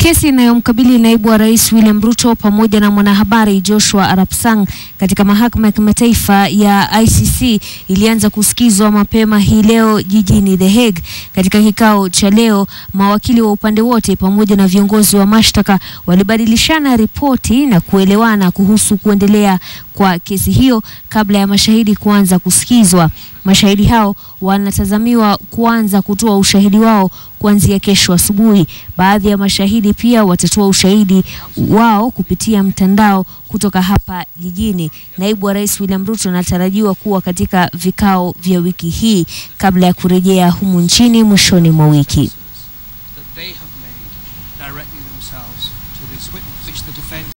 Kesi inayomkabili naibu wa rais William Ruto pamoja na mwanahabari Joshua Arap Sang katika mahakama ya kimataifa ya ICC ilianza kusikizwa mapema hii leo jijini The Hague. Katika kikao cha leo, mawakili wa upande wote pamoja na viongozi wa mashtaka walibadilishana ripoti na kuelewana kuhusu kuendelea kwa kesi hiyo kabla ya mashahidi kuanza kusikizwa. Mashahidi hao wanatazamiwa kuanza kutoa ushahidi wao kuanzia kesho asubuhi. Baadhi ya mashahidi pia watatoa ushahidi wao kupitia mtandao kutoka hapa jijini. Naibu wa Rais William Ruto anatarajiwa kuwa katika vikao vya wiki hii kabla ya kurejea humu nchini mwishoni mwa wiki. that they have made directly themselves to this witness, which the defence